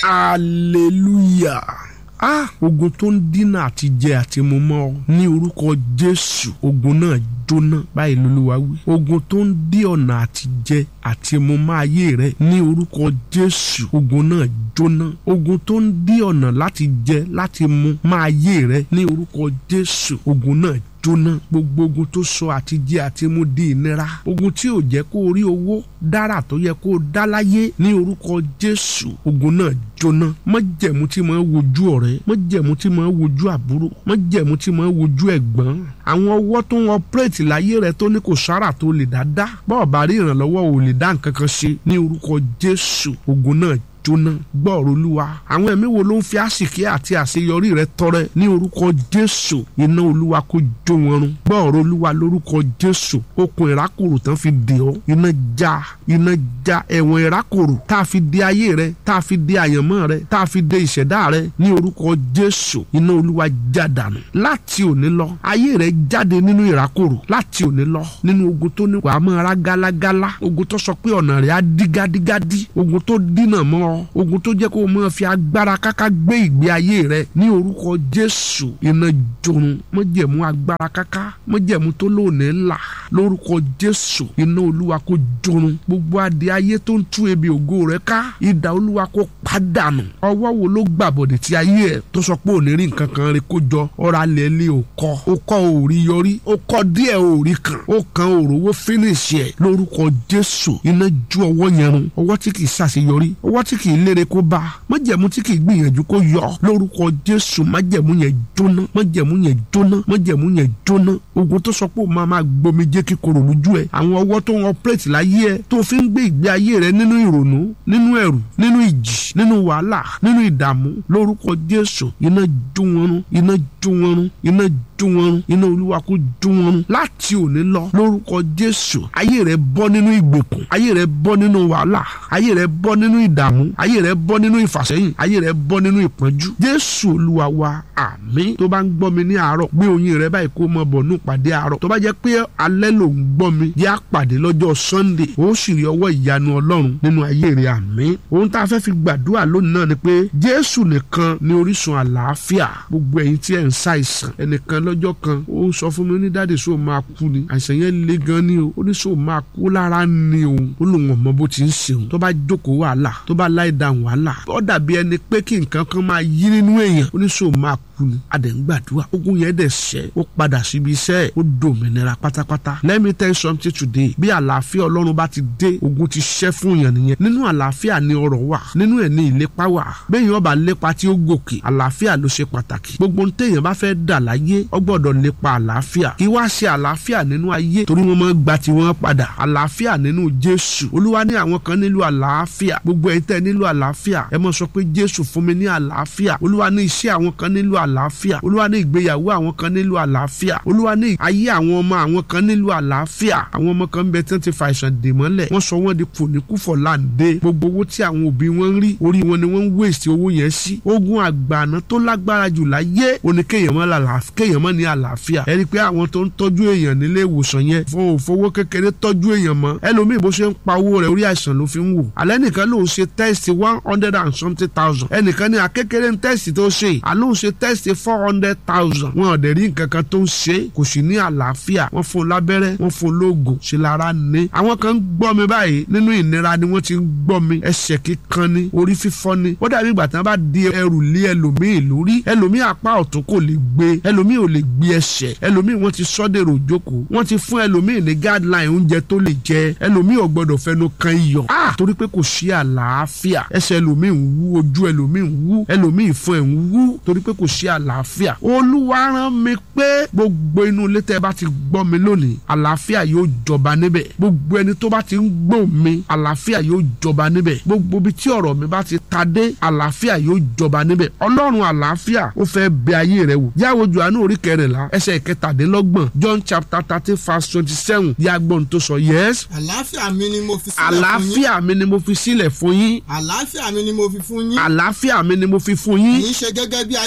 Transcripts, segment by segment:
hallelujah ah ogun tó ń dínà àti jẹ àti mu mọ́ ọ ní orúkọ jésù ogun náà jóná báyìí lolúwa wí ogun tó ń dí ọ̀nà àti jẹ àti mu mọ́ ayé rẹ ní orúkọ jésù ogun náà jóná ogun tó ń dí ọ̀nà láti jẹ láti mu mọ́ ayé rẹ ní orúkọ jésù ogun náà jóná gbogbo ogun tó sọ àti jẹ àti mu di ìnira ogun tí ò jẹ́ kó o rí owó dára tó yẹ kó o dá láyé ní orúkọ jésù ogun náà jóná májẹ̀mú tí máa wojú ọ̀rẹ́ májẹ̀mú tí máa wojú àbúrò májẹ̀mú tí máa wojú ẹ̀gbọ́n àwọn ọwọ́ tó ń ọpẹ́rẹ́tì láyé rẹ tó ní kò sára tó lè dá dá bọ́ọ̀ bá rí ìrànlọ́wọ́ ò lè dá nǹkan kan ṣe ní orúkọ jésù ogun náà jóná gbọ́ọ̀rọ̀ olúwa àwọn ẹ̀mí wo ló ń fi àsìkí àti àṣeyọrí rẹ tọrẹ ní orúkọ jésù iná olúwa kó jó wọn run gbọ́ọ̀rọ̀ olúwa lórúkọ jésù okùn ìrákòrò tán fi dè ọ́ iná já iná já ẹ̀wọ̀n ìrákòrò tá a fi dè ayé rẹ tá a fi dè àyànmọ́ rẹ tá a fi dè ìṣẹ̀dá rẹ ní orúkọ jésù iná olúwa já dànù láti òní lọ ayé rẹ jáde nínú ìrákòrò láti òní lọ nínú ogun tó ní wàá mọ́ ara gálágálá ogun tó sọ pé ọ̀nà rẹ̀ á dí gádígádí ogun tó dínà mọ́ ọ ogun tó jẹ́ kó o máa fi agbára káká gbé ìgbé ayé rẹ ní orúkọ jésù iná jorun mọ́jẹ̀mú agbára káká mọ́jẹ̀mú tó lónìí là lórúkọ jésù iná olúwa kó jorun gbogbo adé ayé tó ń tú ebi ògo rẹ ká idà olúwa kó pàdánù ọwọ́ wo ló gbàbọ̀dẹ̀ tí ayé ẹ̀ tó sọ pé òní rí nǹkan kan rẹ kó jọ ọ̀rọ̀ alẹ́ lé o kọ́ o kọ́ o rí yọrí o kọ́ díẹ̀ o rí kan o kan òrówó fínísì ẹ̀ lórúkọ jésù iná ju ọwọ́ yẹn run ọwọ́ tí kì í ṣàṣeyọrí ọwọ́ tí kì í lére kó bá májẹ̀mú tí kì í gbìyànjú kó yọ lórúkọ jésù májẹ̀mú yẹn jóná májẹ̀mú yẹn jóná májẹ̀mú yẹn jóná ogun tó sọ pé o máa máa gbomi jẹ́ kíkorò lójú ẹ̀ àwọn ọwọ́ tó ń ọpẹ́rẹ́tì láyé ẹ̀ tó fi ń gbé ìgbé ayé rẹ nínú ìrònú nínú ẹ̀rù nínú ìjì nínú wàhálà nínú ìdààmú lórúkọ jésù iná jó wọn run iná jó wọn run iná jó wọn run iná olúwa kó jó wọn run láti òní lọ lórúkọ jésù ayé rẹ bọ́ nínú ìgbèkùn ayé rẹ bọ́ nínú wàhálà ayé rẹ bọ́ nínú ìdààmú ayé rẹ bọ́ nínú ìfàsẹ́yìn ayé rẹ bọ́ nínú ìpọ́njú jésù olúwa wa àmín tó bá ń gbọ́ mi ní àárọ̀ gbé oyin rẹ báyìí kó mọ bọ̀ ní ìpàdé àárọ̀ tó bá jẹ́ pé alẹ́ ló ń gbọ́ mi yá pàdé lọ́jọ́ sunday ó sì rí ọwọ́ ìyanu ọlọ́run nínú ayé rẹ àmín ohun tá a fẹ́ fi gbàdúrà lónìí náà ni pé jésù nìkan ni orísun àlàáfíà gbogbo ẹ̀yin tí ẹ̀ ń ṣàìsàn ẹnìkan lọ́jọ́ kan ó sọ fún mi ní dáàdì sóò máa kú ni àìsàn yẹn le gan ni o ó ní sóò máa kú lára ni òun ó lòun ọmọ bó ti ń ṣeun tó bá jókòó wàhálà tó bá láì dáhùn wàhálà ó dàbí ẹni pé kí nǹkan kan máa yí nínú èèyàn ó ní sóò máa kú ni a dẹ̀ ń gbàdúrà ogun yẹn dẹ̀ ṣẹ́ ó padà síbi iṣẹ́ ẹ̀ ó dòmìnira pátápátá let me tell you something today bí àlàáfíà ọlọ́run bá ti dé ogun ti ṣẹ́ fún yàn nìyẹn nínú àlàáfíà ni ọrọ̀ wà nínú ẹ̀ ní ìlépa wà bẹ́ẹ̀ yẹn ọba lépa tí ó gòkè àlàáfíà ló ṣe pàtàkì gbogbo téèyàn bá fẹ́ dà láyé ó gbọ́dọ̀ lépa àlàáfíà kí wá ṣe àlàáfíà nínú ayé torí wọ́n máa gba tiwọn padà àlàáfíà nínú jésù olúwa ní àwọn kan nílò àlàáfíà gbogbo ẹ̀yin tẹ́ nílò àlàáfíà ẹ mọ̀ sọ pé jésù fún mi ní àlàáfíà olúwa ní iṣẹ́ àwọn kan nílò àlàáfíà olúwa ní ìgbéyàwó àwọn kan nílò àlàáfíà olúwa ní ayé àwọn ọmọ àwọn kan nílò àlàáfíà àwọn ọmọ kan bẹ tí wọ́n ti fa àìsàn dè mọ́lẹ̀ wọ́n sọ wọ́n di fòníkúfọ̀ láǹdé gbogbo owó tí àwọn òbí wọn ń rí orí wọn ni wọ́n ń wéèsì owó yẹn sí ogun àgbààná tó lágbára jù láyé òní kéèyàn mọ́ ní àlàáfíà ẹ rí i pé àwọn tó ń tọ́jú èèyàn nílé ìwòsàn yẹn fún òfowó kékeré tọ́jú èèyàn mọ́ ẹlòmíì bó ṣe ń pa owó rẹ̀ orí àìsàn ló fi ń wò alẹ́ nìkan lòun ṣe tẹ́sítì one hundred and something thousand ẹnìkan ní akékeré ń tẹ́sítì tó ṣe àlóhùn ṣe tẹ́sítì four hundred thousand wọn ò dẹ̀ rí nǹkan kan tó ń ṣe kò sì ní àlàáfíà wọ́n fún un lábẹ́rẹ́ wọ́n fún un lóògùn ṣe lára ní. àwọn kan ń gbọ́ mi báyìí nínú ìnira ni wọ́n ti ń gbọ́ mi ẹsẹ̀ kíkan ni orí fífọ́ ni ó dàbí ìgbà tí wọ́n bá di ẹrù lé ẹlòmíì lórí ẹlòmíì apá ọ̀tún kò lè gbé ẹlòmíì ò lè gbé ẹsẹ̀ ẹlòmíì wọ́n ti sọ́dẹ̀rọ̀ òjókòó wọ́n ti fún ẹlòmíì ní guideline oúnjẹ tó lè jẹ ẹlòmíì ò gbọ́dọ̀ fẹnu kan iyọ̀ ah torí pé kò sí àlàáfíà ẹsẹ̀ ẹlòmíì ń wú ojú ẹlòmíì ń wú ẹlòmíì fún ẹ̀ ń wú torí pé kò sí àlàáfíà olúwa rán mi pé gbogbo inú ilé tẹ́ bá ti gbọ́ mi lónìí àlàáfíà yóò jọba níbẹ̀ gbogbo ẹni tó bá ti ń gbọ́ mi àlàáfíà yóò jọba níbẹ̀ gbogbo ibi tí ọ̀rọ̀ mi bá ti ta dé àlàáfíà yóò jọba níbẹ̀ ọlọ́run àlàáfíà ó fẹ́ bẹ ayé rẹ wò yàwó Jòhánù orí kẹrìnlá ẹsẹ̀ ìkẹtàdínlọ́gbọ̀n John chapter thirty verse twenty seven yàgbọ́n tó sọ yes. àlàáfíà mi ni mo fi sílẹ̀ fún yín. àlàáfíà mi ni mo fi sílẹ̀ fún yín. àlàáfíà mi ni mo fi fún yín. àlàáfíà mi ni mo fi fún yín. kì í ṣe gẹ́gẹ́ bí ayé ti fi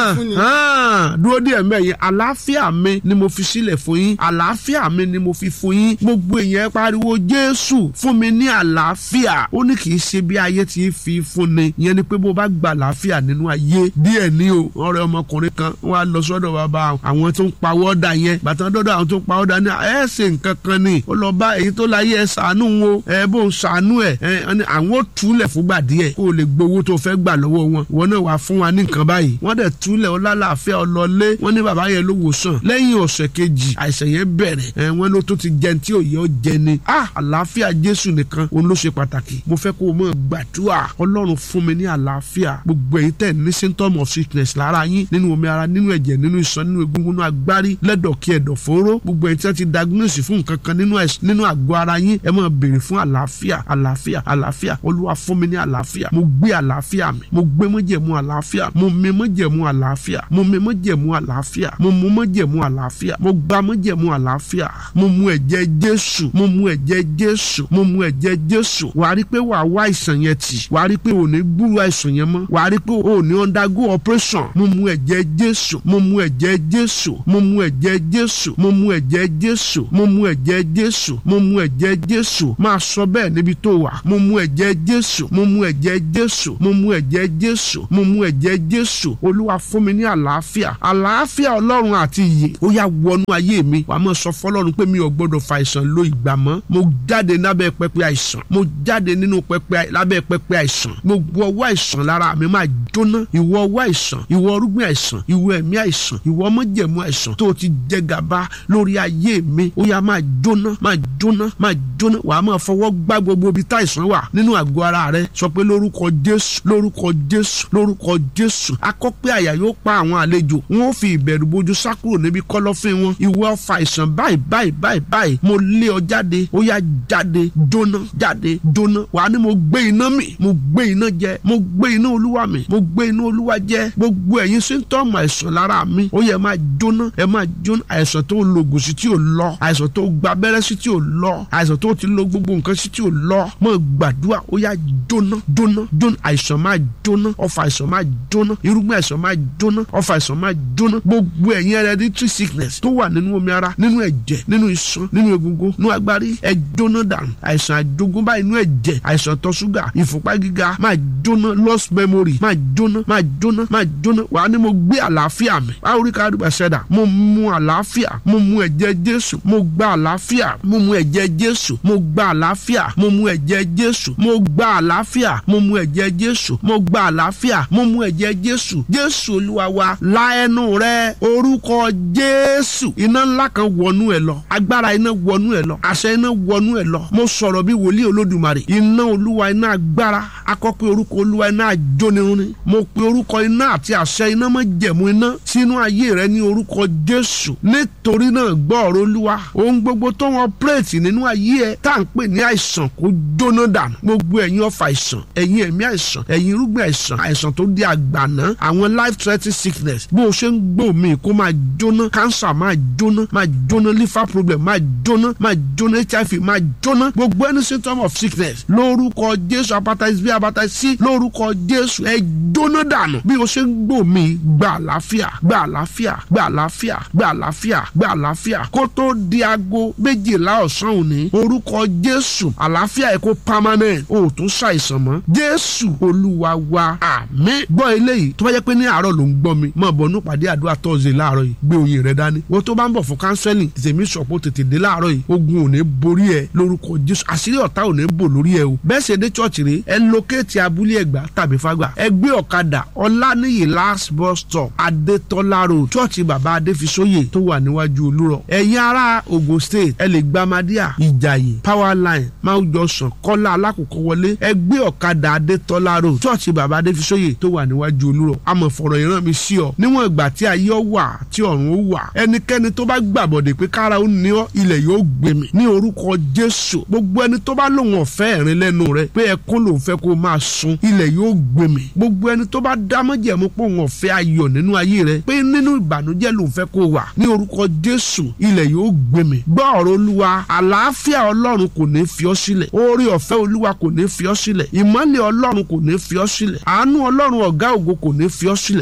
fúnni. dúró díẹ̀ mẹ́yìn àlàáfíà mi ni mo fi sílẹ̀ fún yín àlàáfíà mi ni mo fi fún yín gbogbo èèyàn pariwo jésù fún mi ní àlàáfíà ó ní kì í ṣe bí ayé ti fi fún ni ìyẹn ni pé bó bá gba àlàáfíà nínú ayé díẹ̀ ní o ọ̀rẹ́ ọmọkùnrin kan wọ́n á lọ sọ́dọ̀ bàbá àwọn tó ń pawọ́ dà yẹn bàtà dọ́dọ̀ àwọn tó ń pawọ́ dà ní ẹ ṣe nǹkan kan ni ó lọ bá èyí tó láyé ẹ ṣàánú wo ẹ bó ń ṣàánú ẹ ẹ àwọn ò túlẹ̀ fúngbà díẹ̀ kó o lè gbowó tó fẹ́ gbà lọ́wọ́ wọn wọn náà wàá fún wa ní nǹkan báyìí wọ́n dẹ̀ túlẹ̀ ó lálàáfíà ọlọ́lé wọ́n ní bàbá yẹn ló wò sàn lẹ́yìn ọ̀sẹ̀ kejì àìsàn yẹn bẹ̀rẹ̀ ẹ wọ́n ló tó ti jẹun tí òye ó jẹ ni ah àlàáfíà jésù nìkan òun ló ṣe pàtàkì mo fẹ́ kó o mọ̀ gbàdúrà ọlọ́run fún mi ní àlàáfíà gbogbo èyí tẹ̀ ní symptom of sickness lára yín nínú omi ara nínú ẹ̀jẹ̀ nínú iṣan nínú egungun nínú agbárí lẹ́dọ̀kí ẹ̀dọ̀fóró gbogbo èyí tí wọ́n ti diagnose fún nǹkan kan nínú nínú àgọ́ ara yín ẹ máa béèrè fún àlàáfíà àlàáfíà àlàáfíà olúwa fún mi ní àlàáfíà mo gbé àlàáfíà mi mo gbé májẹ̀mú àlàáfíà mo mi májẹ̀mú àlàáfíà mo mi májẹ̀mú àlàáfíà mo mu májẹ̀mú àlàáfíà mo gba májẹ̀mú àlàáfíà mo mu ẹ̀jẹ̀ jésù mo mu ẹ̀jẹ̀ jésù mo mu ẹ̀jẹ̀ jésù wàá rí pé wàá wá àìsàn yẹn tì wàá rí pé ò ní gbúrú àìsàn yẹn mọ́ wàá rí pé ò ní undergo operation mo mu ẹ̀jẹ̀ jésù mo mu ẹ̀jẹ̀ jésù mo mu ẹ̀jẹ̀ jésù mo mu ẹ̀jẹ̀ jésù mo mu ẹ̀jẹ̀ jésù mo mu ẹ̀jẹ̀ jésù máa sọ bẹ́ẹ̀ níbi tó wà mo mu ẹ̀jẹ̀ jésù mo mu ẹ̀jẹ̀ jésù mo mu ẹ̀jẹ̀ jésù mo mu ẹ̀jẹ̀ jésù olúwa fún mi ní àlàáfíà àlàáfíà ọlọ́run àti ìyè ó yá wọnú ayé mi wàá mọ̀ sọ fọlọ́run pé mi ò gbọ́dọ̀ fa àìsàn lo ìgbà mọ́ mo jáde lábẹ́ pẹpẹ àìsàn mo jáde nínú pẹpẹ lábẹ́ pẹpẹ àìsàn gbogbo ọwọ́ àìsàn lára mi máa jóná ìwọ ọwọ́ àìsàn ìwọ orúgbìn àìsàn ìwọ ẹ̀mí àìsàn ìwọ ọmọjẹ̀mú àìsàn tó ti jẹ gàba lórí ayé mi ó yá máa jóná máa jóná máa jóná wàá máa fọwọ́ gbá gbogbo ibi tá àìsàn wà nínú àgọ́ ara rẹ sọ pé lórúkọ jésù lórúkọ jésù lórúkọ jésù akọ́pẹ́ àyà yóò pa àwọn àlejò wọn ò fi ìbẹ̀rù bojú sá kúrò níbi kọ́lọ́fín wọn ìwọ ọfà àìsàn báyìí báyìí báyìí báyìí mo lé ọ jáde ó yá jáde jóná jáde jóná wàá ní mo gbé iná mi mo gbé iná jẹ mo gbé iná olúwa mi mo gbé iná olúwa jẹ gbogbo ẹ̀yin síntọ́ọ̀mù àìsàn lára mi ó yẹ máa jóná ẹ máa jóná àìsàn tó lògùn sí tí ò lọ àìsàn tó gba abẹ́rẹ́ sí tí ò lọ àìsàn tó ti lo gbogbo nǹkan sí tí ò lọ mọ̀ gbàdúrà ó yá jóná jóná jóná àìsàn máa jóná ọfà àìsàn máa jóná irúgbìn àìsàn máa jóná ọfà àìsàn máa jóná gbogbo ẹ̀yin hereditary sickness tó wà nínú omi ara nínú ẹ̀jẹ̀ nínú iṣan nínú egungun nínú agbárí ẹ jóná dànù àìsàn àjogúnbá inú ẹ̀jẹ̀ àìsàn tọ́ ṣúgà ìfúnpá gíga máa jóná lost memory máa jóná máa jóná máa jóná wàá ní mo gbé àlàáfíà mi báwo rí káàdùbà ṣẹ̀dá mo mu àlàáfíà mo mu ẹ̀jẹ̀ jésù mo gba àlàáfíà mo mu ẹ̀jẹ̀ jésù mo gba àlàáfíà mo mu ẹ̀jẹ̀ jésù mo gba àlàáfíà mo mu ẹ̀jẹ̀ jésù mo gba àlàáfíà mo mu ẹ̀jẹ̀ jésù jésù olúwa wa la ẹnu rẹ orúkọ jésù iná ńlá kan wọnú ẹ lọ agbára iná wọnú ẹ lọ àṣẹ iná wọnú ẹ lọ mo sọ̀rọ̀ bí wòlíì olódùmarè iná olúwa iná agbára akọ́pẹ́ orúkọ olúwa iná àjónirun ni mo pe orúkọ iná àti àṣẹ iná mọ́ jẹ̀mú iná sínú ayé rẹ ní orúkọ jésù nítorí náà gbọ́ ọ̀rọ̀ olúwa ohun gbogbo tó wọn pírètì nínú ayé ẹ tá à ń pè ní àìsàn kó jóná dànù gbogbo ẹ̀yin ọfà àìsàn ẹ̀yin ẹ̀mí àìsàn ẹ̀yin irúgbìn àìsàn àìsàn tó di àgbàná àwọn life threatening sickness bó o ṣe ń gbọ́ mi kó máa jóná cancer máa jóná máa jóná liver problem máa jóná máa jóná hiv máa jóná gbogbo any symptom of sickness lórúkọ jésù hepatitis b hepatitis c lórúkọ jésù ẹ jóná dànù bí o ṣe ń gbọ́ mi gba àlàáfíà gba àlàáfíà gba àlàáfíà gba àlàáfíà gba àlàáfíà kó tó di aago méjìlá ọ̀sán òní orúkọ jésù àlàáfíà ẹ kó permanent o ò tún ṣàìsàn mọ́ jésù olúwa wa àmín gbọ́ eléyìí tó bá jẹ́ pé ní àárọ̀ ló ń gbọ́ mi mọ̀ bọ̀ nípàdé àdúrà tọ́sídẹ̀ẹ́ láàárọ̀ yìí gbé oyin rẹ dání wọ́n tó bá ń bọ̀ fún kánsẹ́lì tèmi sọ̀pọ̀ tètè dé láàárọ̀ yìí ogun ò ní borí ẹ lórúkọ jésù àṣírí ọ̀tá ò ní bò lórí ẹ o bẹ́ẹ̀ ṣe dé chọ́ọ̀chì rẹ ẹ lókèétì abúlé ẹ̀gbá tàbí fágbà ẹ gbé ọ̀kadà ọláníyì last bus stop adétọ́lá road chọ́ọ̀chì bàbá adéfisóyè tó wà níwájú olúrọ̀ ẹ̀yin ará Ògùn state ẹ lè gba Madia ìjàyè power line Mount Johnson kọ́lá alákòókò wọlé ẹ gbé ọ̀kadà adétọ́lá road chọ́ọ̀chì bàbá adéfisóyè tó wà níwájú olúrọ̀ amọ̀fọ̀rọ̀ ìran mi sí ọ níwọ̀n ìgbà tí ayé ọ wà tí ọ̀run ó wà ẹnikẹ́ni tó bá gbàbọ̀dẹ̀ pé kára ó ní ọ ilẹ̀ yóò gbèmí ní orúkọ Jésù gbogbo ẹni tó bá lòun ọ̀fẹ́ ẹ̀rín lẹ́nu rẹ pé ẹkún lòun fẹ́ kó máa sun ilẹ̀ yóò gbèmí gbogbo ẹni tó bá dámọ́jẹ̀mú pé òun ọ̀fẹ́ ayọ̀ nínú ayé rẹ pé nínú ìbànújẹ́ lòun fẹ́ kó wà ní orúkọ Jésù ilẹ̀ yóò gbèmí gbọ́ ọ̀rọ̀ olúwa àlàáfíà ọlọ́run kò ní fi ọ́ sílẹ̀ oore ọ̀fẹ́ olúwa kò ní fi ọ́ sílẹ̀ ìmọ́lẹ̀ ọlọ́run kò ní fi ọ́ sílẹ̀ àánú ọlọ́run ọ̀gá ògo kò ní fi ọ́ sílẹ̀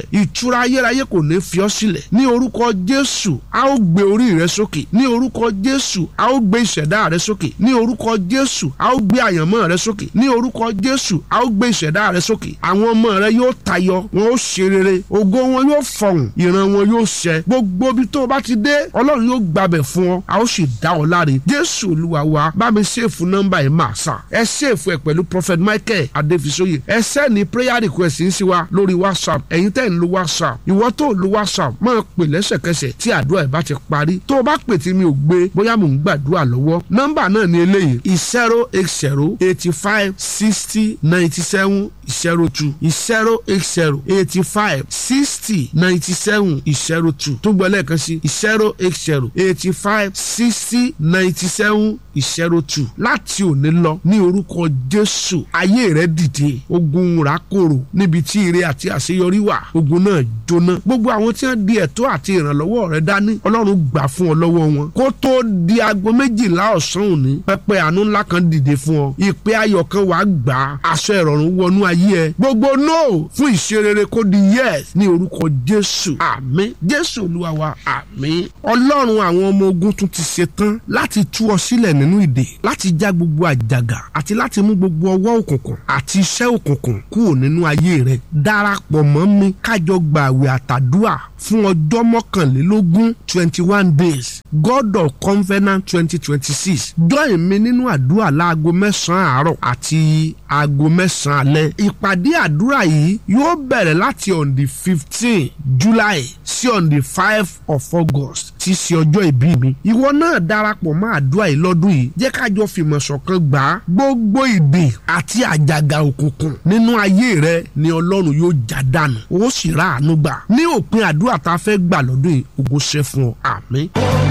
ìtura ayérayé kò ní fi ọ́ sílẹ̀ ní orúkọ jésù a ó gbé orí rẹ sókè ní orúkọ jésù a ó gbé ìṣẹ̀dá rẹ sókè ní orúkọ jésù a ó gbé àyànmọ́ rẹ sókè ní orúkọ jésù a ó gbé ìṣẹ̀dá rẹ sókè àwọn ọmọ rẹ yóò tayọ wọn ó ṣe rere ògo wọn yóò fọhùn ìran wọn yóò ṣẹ gbogbo ibi tó o bá ti dé ọlọ́run yóò gbàbẹ̀ fún ọ a ó sì dá ọ láre jésù olúwa wa bá mi ṣèfù nọ́mbà yìí máa sà ẹ ṣèfù ẹ pẹ̀lú prophet michael adéfisóye ẹ sẹ́ni prayer request ń sí wa lórí whatsapp ẹ̀yin tẹ́ ń lo whatsapp ìwọ tó lo whatsapp máa pè lẹ́sẹ̀kẹsẹ̀ tí àdúrà ẹ̀ bá ti parí tó o bá pè tí mi ò gbé bóyá mò ń gbàdúrà lọ́wọ́ nọ́mbà náà ni eléyìí zero eight zero eighty five sixty ninety seven zero two zero eight zero eighty five sixty ninety seven zero two tó gbọ́ lẹ́ẹ̀kan sí zero eight zero eighty five sixty ninety seven zero two láti òní lọ ní orúkọ jésù ayé rẹ dìde ogun ràkòrò níbi tí ire àti àṣeyọrí wà ogun náà jóná gbogbo àwọn tí wọ́n di ẹ̀tọ́ àti ìrànlọ́wọ́ rẹ dání ọlọ́run gbà fún ọ lọ́wọ́ wọn kó tó di aago méjìlá ọ̀sán òní pẹpẹ àánú ńlá kan dìde fún ọ ìpè ayọ̀ kan wàá gbà á aṣọ ìrọ̀rùn wọnú ayé ẹ gbogbo no fún ìṣerere kó di yes ní orúkọ jésù àmín jésù olúwa wa àmín ọlọ́run àwọn ọmọ ogun tún ti ṣetán láti tú ọ sílẹ̀ nínú ìdè láti já gbogbo àjàgà àti láti mú gbogbo ọwọ́ òkùnkùn àti iṣẹ́ òkùnkùn kúrò nínú ayé rẹ darapọ̀ mọ́ mi kájọ gba àwẹ̀ àtàdúà fún ọjọ́ mọ́kànlélógún twenty one days god of covenant twenty twenty six join mi nínú àdúrà láago mẹ́sàn-án àárọ̀ àti aago mẹ́sàn-án alẹ́ ìpàdé àdúrà yìí yóò bẹ̀rẹ̀ láti on the fifteen july sí on the five of august tí í ṣe ọjọ́ ìbí mi ìwọ náà darapọ̀ mọ́ àdúrà yìí lọ́dún yìí jẹ́ kájọ fìmọ̀ ṣọ̀kan gbà á gbogbo ìdè àti àjàgà òkùnkùn nínú ayé rẹ ni ọlọ́run yóò já dànù ó sì rà àánú gbà ní òpin àdúrà tá a fẹ́ gbà lọ́dún yìí ògo ṣe fún ọ àmín.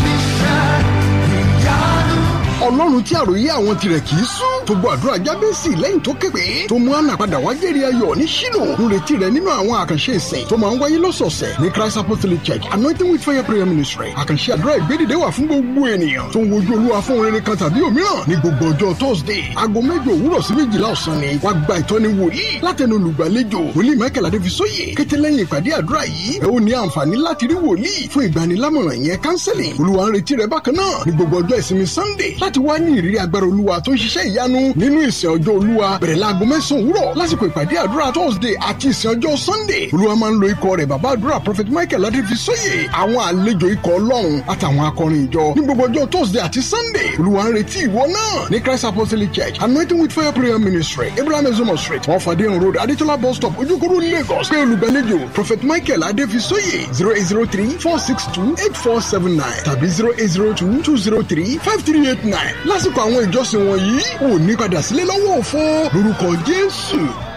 ọlọ́run tí àròyé àwọn tirẹ̀ kì í sún tó gbọ́ àdúrà jábẹ́sì lẹ́yìn tó képe tó mú àná padà wá jẹ́rìí ayọ̀ ní ṣínú ń retí rẹ̀ nínú àwọn àkànṣe ìsìn tó máa ń wáyé lọ́sọ̀ọ̀sẹ̀ ní christ apostolic church anointing with fire prayer ministry àkànṣe àdúrà ìgbédìde wà fún gbogbo ènìyàn tó ń wojú olúwa fún orin kan tàbí òmíràn ní gbogbo ọjọ́ thursday aago mẹ́jọ òwúrọ̀ sí méjìlá ọ̀sán ni wàá gba ìtọ́ni wòlíì látẹnu olùgbàlejò wòlíì michael adéfisóyè kété lẹ́yìn ìpàdé àdúrà yìí ẹ ó ní àǹfààní láti rí wòlíì fún ìgbanilámọ̀ràn yẹn counseling olúwa ń retí rẹ bákan náà ní gbogbo ọjọ́ ìsinmi sunday láti wá ní ìrírí agbára olúwa tó ń ṣiṣẹ́ ìyanu nínú ìsìn ọjọ́ olúwa bẹ̀rẹ̀ láago mẹ́sàn-án òwúrọ̀ lásìkò ìpàdé àdúrà thursday àti ìsìn ọjọ́ sunday olúwa máa ń lo ikọ̀ rẹ̀ bàbá àdúrà prophet michael adéfisóyè àwọn àlejò ikọ̀ ọlọ́run àtàwọn akọrin ìjọ ní gbogbo ọjọ́ thursday àti sunday olúwa ń retí ìwọ náà ní christ apostolic church anointing with fire prayer ministry abraham ezomo street wọn fàdé road adétọ́lá bus stop ojúkúrú lagos pé olùgbàlejò prophet michael adéfisóyè zero eight zero three four six two eight four seven nine tàbí zero eight zero two two zero three five three eight nine lásìkò àwọn ìjọsìn wọ̀nyí ò ní padà sílé lọ́wọ́ òfo lórúkọ jésù.